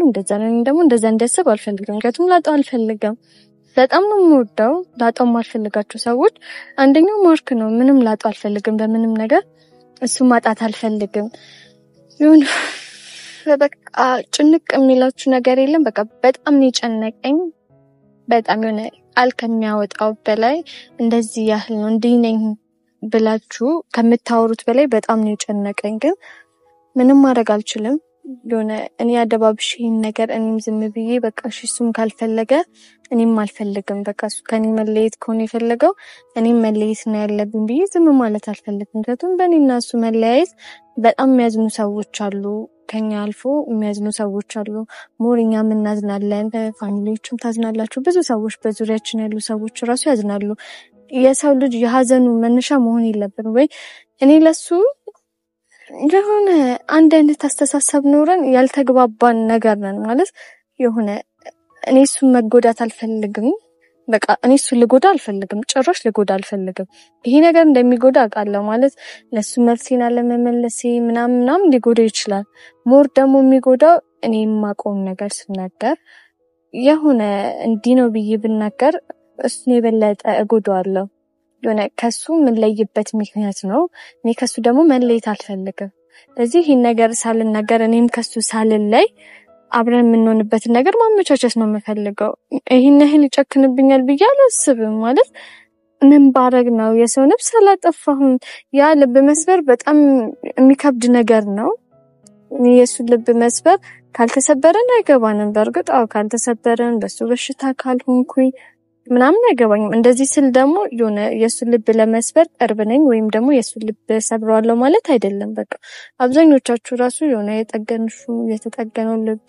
እንደዛ ነው። ደግሞ እንደዛ እንዲያስብ አልፈልግም። ምክንያቱም ላጣው አልፈልግም። በጣም ነው የምወደው። ላጣው የማልፈልጋቸው ሰዎች አንደኛው ማርክ ነው። ምንም ላጣው አልፈልግም በምንም ነገር እሱ ማጣት አልፈልግም። ይሁን በቃ ጭንቅ የሚላችሁ ነገር የለም። በቃ በጣም ነው የጨነቀኝ። በጣም የሆነ ቃል ከሚያወጣው በላይ እንደዚህ ያህል ነው እንዲህ ነኝ ብላችሁ ከምታወሩት በላይ በጣም ነው የጨነቀኝ። ግን ምንም ማድረግ አልችልም። የሆነ እኔ አደባብሽ ይህን ነገር እኔም ዝም ብዬ በቃ እሺ እሱም ካልፈለገ እኔም አልፈልግም። በቃ እሱ ከኔ መለየት ከሆነ የፈለገው እኔም መለየት ነው ያለብን ብዬ ዝም ማለት አልፈልግም። ምክንያቱም በእኔና እሱ መለያየት በጣም የሚያዝኑ ሰዎች አሉ፣ ከኛ አልፎ የሚያዝኑ ሰዎች አሉ። ሞር እኛም እናዝናለን፣ ፋሚሊዎችም ታዝናላችሁ። ብዙ ሰዎች በዙሪያችን ያሉ ሰዎች ራሱ ያዝናሉ። የሰው ልጅ የሀዘኑ መነሻ መሆን የለብን ወይ እኔ ለሱ የሆነ አንድ አይነት አስተሳሰብ ኖረን ያልተግባባን ነገር ነን ማለት የሆነ እኔ እሱን መጎዳት አልፈልግም። በቃ እኔ እሱን ልጎዳ አልፈልግም፣ ጭራሽ ልጎዳ አልፈልግም። ይሄ ነገር እንደሚጎዳ አውቃለሁ። ማለት ለሱ መልሴን አለመመለሴ ምናምን ምናምን ሊጎዳ ይችላል። ሞር ደግሞ የሚጎዳው እኔ የማውቀውን ነገር ስናገር የሆነ እንዲህ ነው ብዬ ብናገር እሱን የበለጠ እጎዳዋለሁ። የሆነ ከሱ የምንለይበት ምክንያት ነው። እኔ ከሱ ደግሞ መለየት አልፈልግም። ስለዚህ ይህን ነገር ሳልናገር እኔም ከሱ ሳልለይ አብረን የምንሆንበትን ነገር ማመቻቸት ነው የምፈልገው። ይህን ያህል ይጨክንብኛል ብዬ አላስብም። ማለት ምን ባረግ ነው የሰው ነፍስ አላጠፋሁም። ያ ልብ መስበር በጣም የሚከብድ ነገር ነው። የእሱ ልብ መስበር ካልተሰበረን አይገባንም። በእርግጥ አዎ ካልተሰበረን በሱ በሽታ ካልሆንኩኝ ምናምን አይገባኝም። እንደዚህ ስል ደግሞ የሆነ የእሱን ልብ ለመስበር ቅርብ ነኝ ወይም ደግሞ የእሱን ልብ ሰብረዋለሁ ማለት አይደለም። በቃ አብዛኞቻችሁ ራሱ የሆነ የጠገንሹ የተጠገነው ልቡ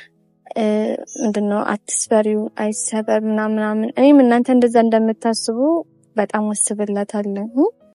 ምንድነው አትስበሪው አይሰበር ምናምን። እኔም እናንተ እንደዛ እንደምታስቡ በጣም አስብላታለሁ።